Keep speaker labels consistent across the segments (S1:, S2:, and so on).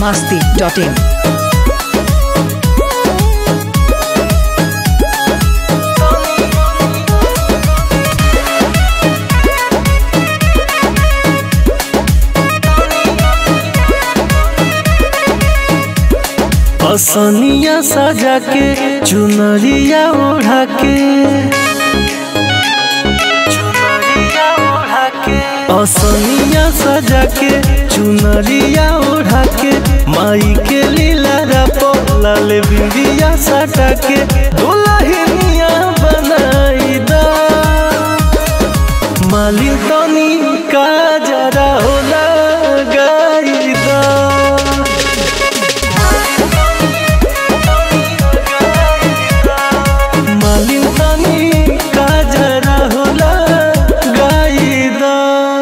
S1: masti.in.
S2: असनिया सजा के चुनरिया ओढ़ा के चुनरिया ओढ़ा के असनिया सजा के चुनरिया ओढ़ा के माई के लीला रपो लाल बिंदिया सटा के दुल्हनिया बनाई दा मालिन तनी का जरा होला गाई दा मालिन तनी का जरा होला गाईदा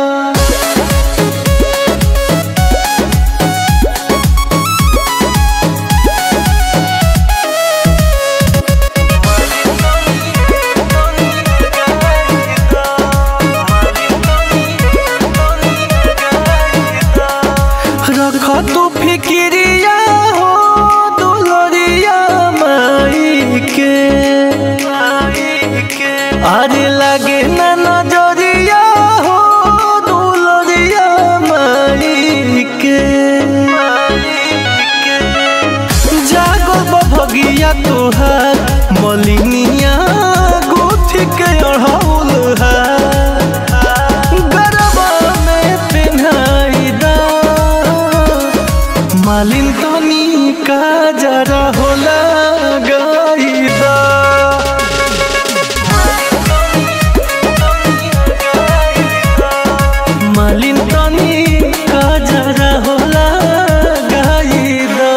S2: रख तू फिक्रिया हो दुलरिया माई के अरे लगे ना नजरिया हो दुलरिया माई के जागो बभगिया तोहार मलिनिया गुथी के अढ़ौल गरबा में पिन्हाई दा मालिन तनी का जरा होला गाईदा मालिन तनी का जरा होला गाईदा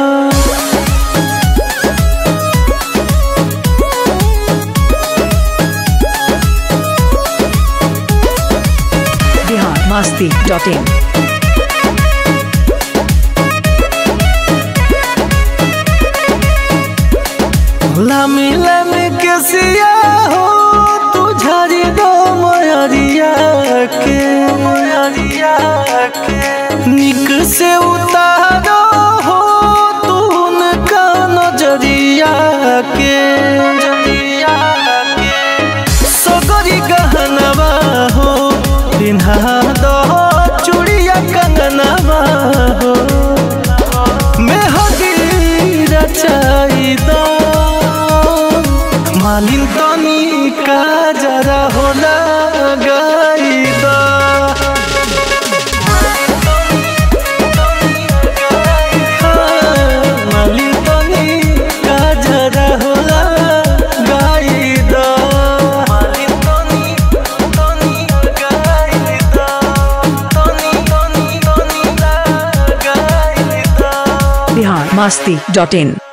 S1: Bihar masti.in.
S2: लामी लामी के सिया हो तू झारी दो मयरिया के मयरिया के निक से उतारो हो तू उनका नजरिया के नजरिया के सगरी गहनवा हो पिन्हा दो चूड़िया कंगनवा हो मेहदी रचाइदा मालिन तनी का जरा होला गाइदा मालिन तनी का जरा होला गाइदा मालिन तनी तनी गाइदा तनी तनी तनी गाइदा
S1: Bihar masti.in.